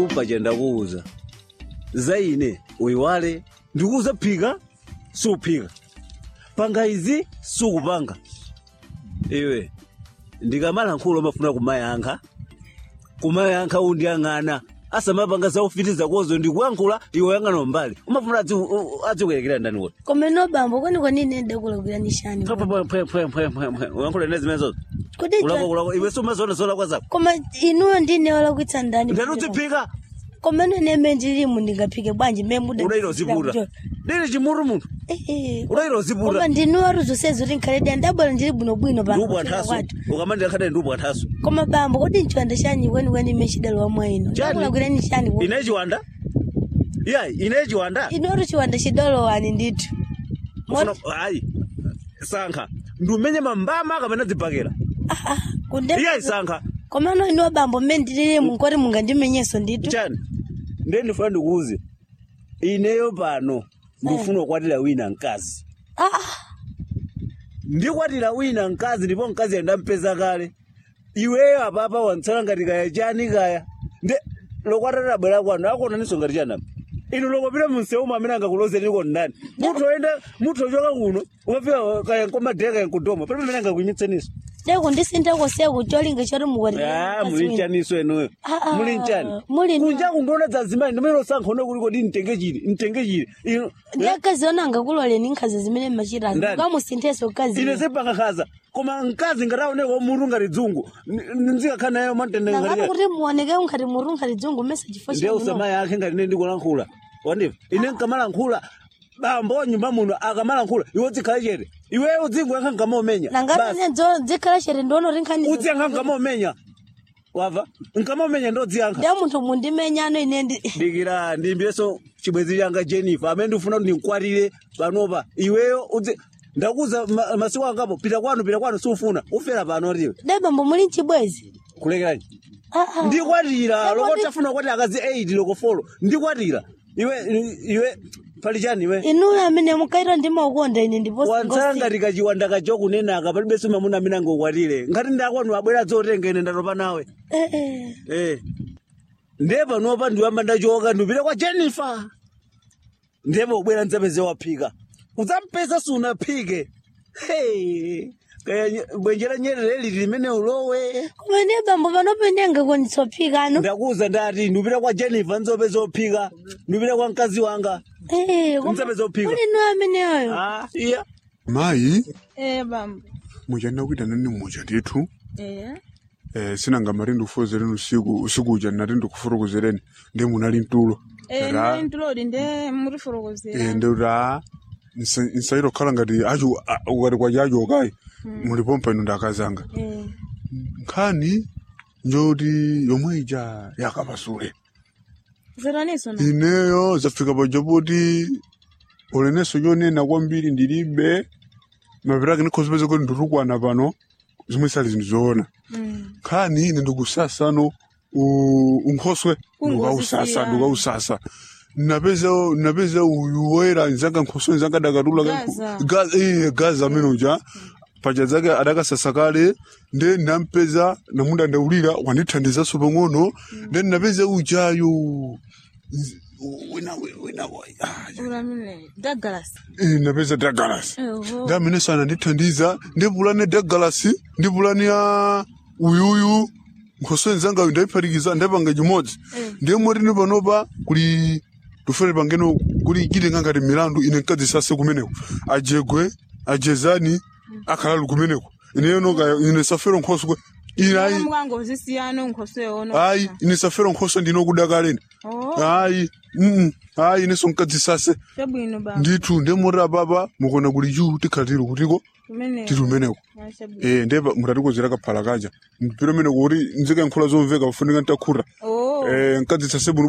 paja ndakuwuza za ine uyiwale ndikuwuza phika suphika panga izi sukupanga iwe ndikamala nkhulo mafuna kumayankha kumayankha undiyang'ana asamapanga zaufitiza kozo ndikuyankhula iwe yang'ana mbali umafuna adzikuyerekera ndani kuti komeno bambo kwani kwani ine ndakulakwira nishani uyankhula ine zimenezozo kodi ulakolako iwe sumaziona zolakwa zako koma inuyo ndine walakwitsa ndani ndatiudziphika komeno ine ndilimu ndingaphike bwanji memuda udayira uziputa ndili chimuru munthu udayira uziputa koma ndinuwa ruzosezi kuti nkhaledi andabwera ndili bwinobwino ndubwa nthaso ukamandira khadani ndubwa nthaso koma bambo kodi nchiwanda chanyi kwenikweni ime chidalowa mwa inu Chani? ndakulakwira nishani ine chiwanda iya ine chiwanda inuyo chiwanda chidalowani ndithu Ufuna- ayi sankha ndiumenye mambama kamene dzibhakera Ah, ah, kunde iya isankha komano inuwa bambo mme ndililimu nkoti mungandimenyeso ndithu chani ndiye ndifuna ndikuuze ineyo pano ndifuna kukwatira wina mkazi Ah, ah, ndikwatira wina mkazi ndipo mkazi andampeza kale iweyo apapa wantsala ngati kaya chani kaya nde lokwatira bwera kwanu akuonaninso ngati chanapa inu lokopita mumseumu amene angakulozeriko ndani munthu oyenda munthu ochoka kuno ukafika kaya nkomadheka kaya nkudoma palibe amene angakunyitseniso deko ndisintako seku cholinga choti Ah, mukwatira muli nchaniso enuyo Ah, ah, muli nchani muli- kunja kundiona dzazimani ndimene osankha one kuliko di mtenge chili mtenge chili ino ndiyakazi ona angakuloleni nkhazi zimene machitazi Ndani? ukamusinthenso kazi ine sipangakhaza koma mkazi ngataoneka omutu ngati dzungu nzikakhala nayo matende nangati ngati kuti muoneke unkhati muru nkhati dzungu mesa chifo ndiye usamayi akhe ngati ine ndikulankhula wandiva ine nkamalankhula bambo nyumba muno akamalankhula iwe udzikhale chete iwe udzingoyankha nkamaomenya nangati dzikhala chete ndiono kuti nkhani udziyankha nkamaomenya wava nkamaomenya ndodziyankha ndiye munthu mundimenyano ine ndi dikira ndimbiyeso chibwezi changa jennifer amene ndifuna kuti ndinkwatire panopa iweyo udzi ndakuza ma- masiku angapo pita kwanu pita kwanu sufuna ufera pano tiwe de bambo muli mchibwezi kulekerani Ah, ah. ndikwatira Ndipo loko ndi- tafuna kwati akazi 8 loko folo ndikwatira iwe iwe pali chani iwe inuyo amene mukaita ndimaukonda ine ndiponso wantsala ngati kachiwanda kacho kunenaka palibenso mamuna amene angokwatire ngati ndakwanu abwera dzotenga ine ndatopa nawe Eh. ndiye panopa ndiwamba ndachoka ndipita kwa jennifer ndiye ubwera ndzapeze waphika udzampeza sunaphike Hey, kaya nye- bwenje la nyerere lili limene ulowe koma ndiye bambo panope ndingakonisophika anu ndakuza ndati ndipita kwa jennifer ndzopeza ophika ndipita kwa mkazi wanga Mzapeza uphika. kuli inuyo ameneyoyo ah, iya mayi Eh bambo. muchanda kuita nani mucha ndithu Eh. eh, sinanga mari ndikufozereni usiku usiku uja nati ndikufurukuzereni ndi munali mtulo Eh Ra- ndi ntulodi nde muri forokozera. eh, ndi ra nsairo khala ngati acho a- ukati kwacha acho okayi mulipompa ino ndakazanga Eh. nkhani njoti yomwe ija yakapasule Zeraniso na. ineyo zafika paja poti uleneso chonena kwambiri ndilibe mapirake ndikhozipeza kuti nditukwana pano zimwe sali zinthu zoona Mm. khani ine ndikusasano u- unkhoswe Ungosisiya. ndikausasa ndikausasa napeza napeza uyu woyera nzanga nkhoswe nzanga dakatula Gaza. gaza eh, gaza amene uja paja zake adakasasa kale nde nampeza namunda ndaulira wandithandizaso pang'ono nde napeza ujayo z- wina wina ah, Ulamile. Douglas. eh, napeza dagalasi Eho. ndi amene sanandithandiza ndi pulani ya dagalasi ndi pulani ya uyuyu nkhoswe nzangayo ndayiphatikiza ndapanga chimodzi ndiye motini panopa kuli tufere pangeno kuli chitenga ngati milandu ine nkadzisase kumeneko ajegwe ajezani akhalali kumeneko ineyono kaya ine safero nkhoswe ine ayi Mukango zisiyano nkhoswe ono. ayi ine safero nkhoswe ndinokudakaleni Oh. ayi mm ayi ineso nkadzisase Chabwino bambo. ndithu ndemoti apapa mukona kuli chu tikhala tili kutiko Kumene. tili umeneko Ah, Chabwino. eh ndepa mutatikozera kaphala kaja mpiro mene kuti nzika nkhula zomveka pafunika ntakhura Oh. eh nkadzitsa sebuno